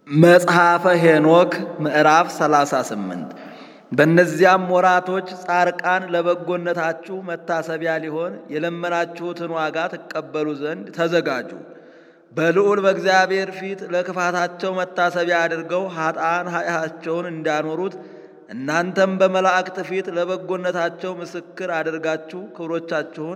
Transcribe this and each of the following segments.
መጽሐፈ ሄኖክ ምዕራፍ 38 በእነዚያም ወራቶች ጻርቃን ለበጎነታችሁ መታሰቢያ ሊሆን የለመናችሁትን ዋጋ ትቀበሉ ዘንድ ተዘጋጁ። በልዑል በእግዚአብሔር ፊት ለክፋታቸው መታሰቢያ አድርገው ኃጥአን ኃጢአታቸውን እንዳኖሩት እናንተም በመላእክት ፊት ለበጎነታቸው ምስክር አድርጋችሁ ክብሮቻችሁን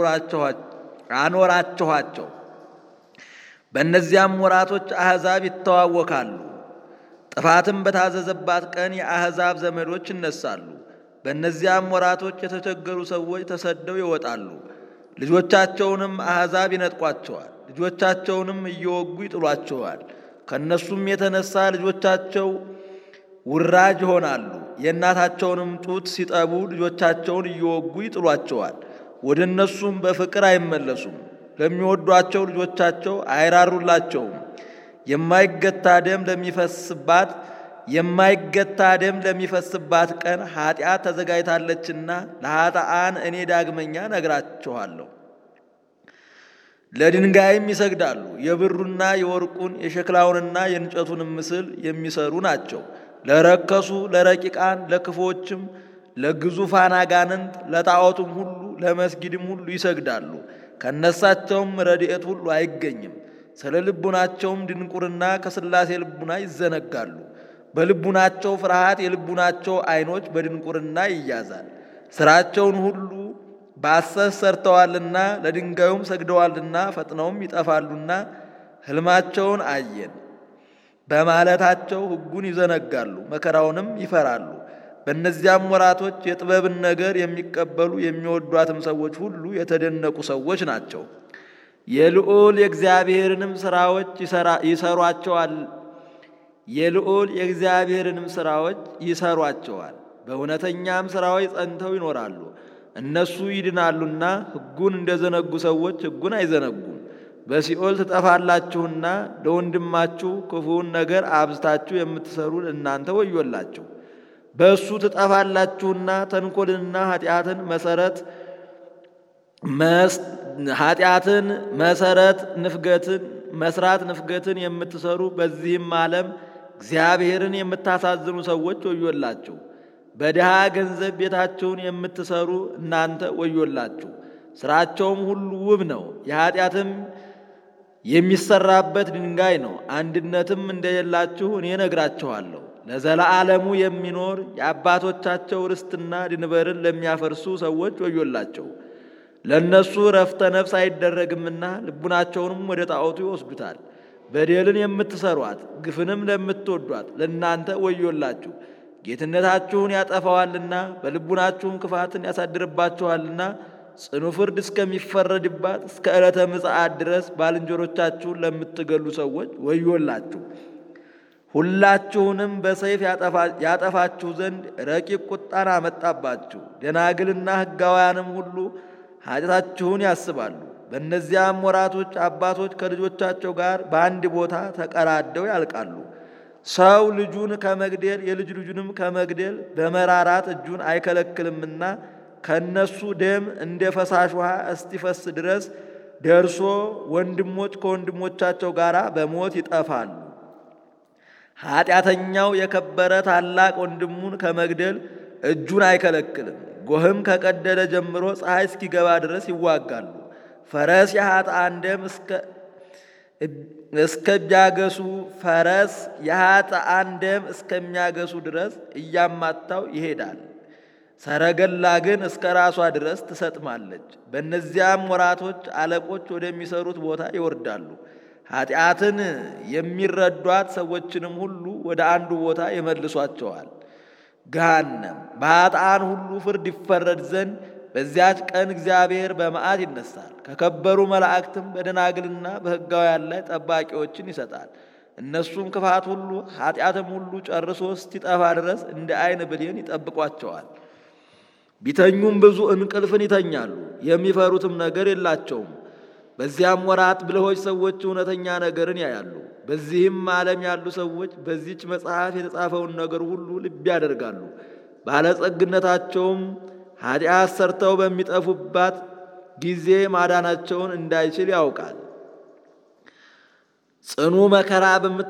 አኖራችኋቸው። በእነዚያም ወራቶች አሕዛብ ይተዋወካሉ። ጥፋትም በታዘዘባት ቀን የአሕዛብ ዘመዶች ይነሳሉ። በእነዚያም ወራቶች የተቸገሩ ሰዎች ተሰደው ይወጣሉ። ልጆቻቸውንም አሕዛብ ይነጥቋቸዋል። ልጆቻቸውንም እየወጉ ይጥሏቸዋል። ከእነሱም የተነሳ ልጆቻቸው ውራጅ ይሆናሉ። የእናታቸውንም ጡት ሲጠቡ ልጆቻቸውን እየወጉ ይጥሏቸዋል። ወደ እነሱም በፍቅር አይመለሱም። ለሚወዷቸው ልጆቻቸው አይራሩላቸውም። የማይገታ ደም ለሚፈስባት የማይገታ ደም ለሚፈስባት ቀን ኃጢአት ተዘጋጅታለችና ለኃጥአን እኔ ዳግመኛ ነግራችኋለሁ። ለድንጋይም ይሰግዳሉ። የብሩና የወርቁን የሸክላውንና የእንጨቱንም ምስል የሚሰሩ ናቸው። ለረከሱ ለረቂቃን ለክፎችም ለግዙፋን አጋንንት ለጣዖቱም ሁሉ ለመስጊድም ሁሉ ይሰግዳሉ። ከነሳቸውም ረድኤት ሁሉ አይገኝም። ስለ ልቡናቸውም ድንቁርና ከሥላሴ ልቡና ይዘነጋሉ። በልቡናቸው ፍርሃት የልቡናቸው ዓይኖች በድንቁርና ይያዛል። ሥራቸውን ሁሉ በሐሰት ሰርተዋልና ለድንጋዩም ሰግደዋልና ፈጥነውም ይጠፋሉና ሕልማቸውን አየን በማለታቸው ሕጉን ይዘነጋሉ፣ መከራውንም ይፈራሉ። በእነዚያም ወራቶች የጥበብን ነገር የሚቀበሉ የሚወዷትም ሰዎች ሁሉ የተደነቁ ሰዎች ናቸው። የልዑል የእግዚአብሔርንም ሥራዎች ይሰሯቸዋል የልዑል የእግዚአብሔርንም ሥራዎች ይሰሯቸዋል። በእውነተኛም ሥራዎች ጸንተው ይኖራሉ። እነሱ ይድናሉና ሕጉን እንደዘነጉ ሰዎች ሕጉን አይዘነጉም። በሲኦል ትጠፋላችሁና ለወንድማችሁ ክፉውን ነገር አብዝታችሁ የምትሰሩ እናንተ ወዮላችሁ። በእሱ ትጠፋላችሁና ተንኮልንና ኃጢአትን መሰረት ኃጢአትን መሰረት ንፍገትን መስራት ንፍገትን የምትሰሩ በዚህም ዓለም እግዚአብሔርን የምታሳዝኑ ሰዎች ወዮላችሁ። በድሃ ገንዘብ ቤታችሁን የምትሰሩ እናንተ ወዮላችሁ። ሥራቸውም ሁሉ ውብ ነው፣ የኃጢአትም የሚሰራበት ድንጋይ ነው። አንድነትም እንደሌላችሁ እኔ ነግራችኋለሁ። ለዘለዓለሙ የሚኖር የአባቶቻቸው ርስትና ድንበርን ለሚያፈርሱ ሰዎች ወዮላቸው። ለእነሱ ረፍተ ነፍስ አይደረግምና ልቡናቸውንም ወደ ጣዖቱ ይወስዱታል። በደልን የምትሰሯት ግፍንም ለምትወዷት ለእናንተ ወዮላችሁ። ጌትነታችሁን ያጠፋዋልና በልቡናችሁም ክፋትን ያሳድርባችኋልና ጽኑ ፍርድ እስከሚፈረድባት እስከ ዕለተ ምጽአት ድረስ ባልንጀሮቻችሁን ለምትገሉ ሰዎች ወዮላችሁ። ሁላችሁንም በሰይፍ ያጠፋችሁ ዘንድ ረቂቅ ቁጣን አመጣባችሁ። ደናግልና ሕጋውያንም ሁሉ ኃጢአታችሁን ያስባሉ። በእነዚያም ወራቶች አባቶች ከልጆቻቸው ጋር በአንድ ቦታ ተቀራደው ያልቃሉ። ሰው ልጁን ከመግደል የልጅ ልጁንም ከመግደል በመራራት እጁን አይከለክልምና ከነሱ ደም እንደ ፈሳሽ ውሃ እስቲፈስ ድረስ ደርሶ ወንድሞች ከወንድሞቻቸው ጋር በሞት ይጠፋሉ። ኃጢአተኛው የከበረ ታላቅ ወንድሙን ከመግደል እጁን አይከለክልም። ጎህም ከቀደለ ጀምሮ ፀሐይ እስኪገባ ድረስ ይዋጋሉ። ፈረስ የኃጥአን ደም እስከሚያገሱ ፈረስ የኃጥአን ደም እስከሚያገሱ ድረስ እያማታው ይሄዳል። ሰረገላ ግን እስከ ራሷ ድረስ ትሰጥማለች። በእነዚያም ወራቶች አለቆች ወደሚሰሩት ቦታ ይወርዳሉ። ኃጢአትን የሚረዷት ሰዎችንም ሁሉ ወደ አንዱ ቦታ ይመልሷቸዋል። ገሃነም በኃጥአን ሁሉ ፍርድ ይፈረድ ዘንድ በዚያች ቀን እግዚአብሔር በመዓት ይነሳል። ከከበሩ መላእክትም በደናግልና በሕጋውያን ላይ ጠባቂዎችን ይሰጣል። እነሱም ክፋት ሁሉ ኃጢአትም ሁሉ ጨርሶ እስኪጠፋ ድረስ እንደ ዓይን ብሌን ይጠብቋቸዋል። ቢተኙም ብዙ እንቅልፍን ይተኛሉ፣ የሚፈሩትም ነገር የላቸውም። በዚያም ወራት ብልሆች ሰዎች እውነተኛ ነገርን ያያሉ። በዚህም ዓለም ያሉ ሰዎች በዚች መጽሐፍ የተጻፈውን ነገር ሁሉ ልብ ያደርጋሉ። ባለጸግነታቸውም ኃጢአት ሰርተው በሚጠፉባት ጊዜ ማዳናቸውን እንዳይችል ያውቃል። ጽኑ መከራ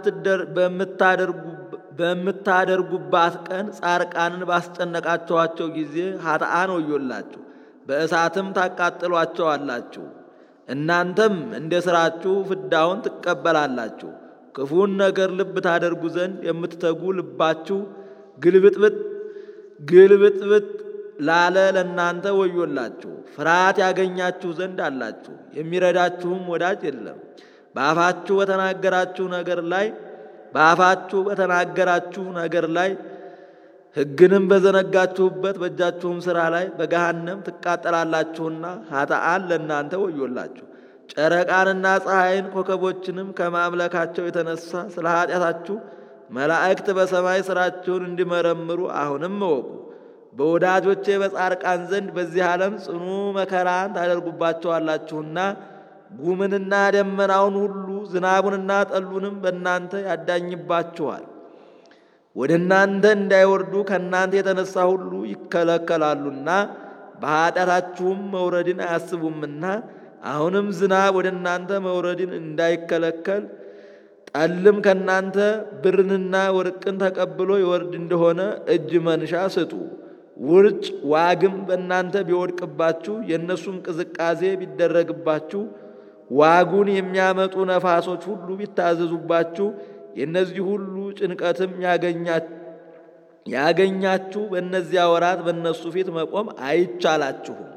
በምታደርጉባት ቀን ጻርቃንን ባስጨነቃችኋቸው ጊዜ ኃጥአን ወዮላችሁ፣ በእሳትም ታቃጥሏቸዋላችሁ። እናንተም እንደ ሥራችሁ ፍዳውን ትቀበላላችሁ። ክፉን ነገር ልብ ታደርጉ ዘንድ የምትተጉ ልባችሁ ግልብጥብጥ ግልብጥብጥ ላለ ለእናንተ ወዮላችሁ። ፍርሃት ያገኛችሁ ዘንድ አላችሁ፣ የሚረዳችሁም ወዳጅ የለም። በአፋችሁ በተናገራችሁ ነገር ላይ በአፋችሁ በተናገራችሁ ነገር ላይ ሕግንም በዘነጋችሁበት በእጃችሁም ሥራ ላይ በገሃነም ትቃጠላላችሁና ኃጥአን ለእናንተ ወዮላችሁ። ጨረቃንና ፀሐይን ኮከቦችንም ከማምለካቸው የተነሳ ስለ ኃጢአታችሁ መላእክት በሰማይ ሥራችሁን እንዲመረምሩ አሁንም እወቁ። በወዳጆቼ በጻርቃን ዘንድ በዚህ ዓለም ጽኑ መከራን ታደርጉባቸዋላችሁና ጉምንና ደመናውን ሁሉ ዝናቡንና ጠሉንም በእናንተ ያዳኝባችኋል። ወደ እናንተ እንዳይወርዱ ከእናንተ የተነሳ ሁሉ ይከለከላሉና በኃጢአታችሁም መውረድን አያስቡምና አሁንም ዝናብ ወደ እናንተ መውረድን እንዳይከለከል ጠልም ከእናንተ ብርንና ወርቅን ተቀብሎ ይወርድ እንደሆነ እጅ መንሻ ስጡ። ውርጭ ዋግም በእናንተ ቢወድቅባችሁ የእነሱም ቅዝቃዜ ቢደረግባችሁ ዋጉን የሚያመጡ ነፋሶች ሁሉ ቢታዘዙባችሁ የእነዚህ ሁሉ ጭንቀትም ያገኛችሁ በእነዚያ ወራት በእነሱ ፊት መቆም አይቻላችሁም።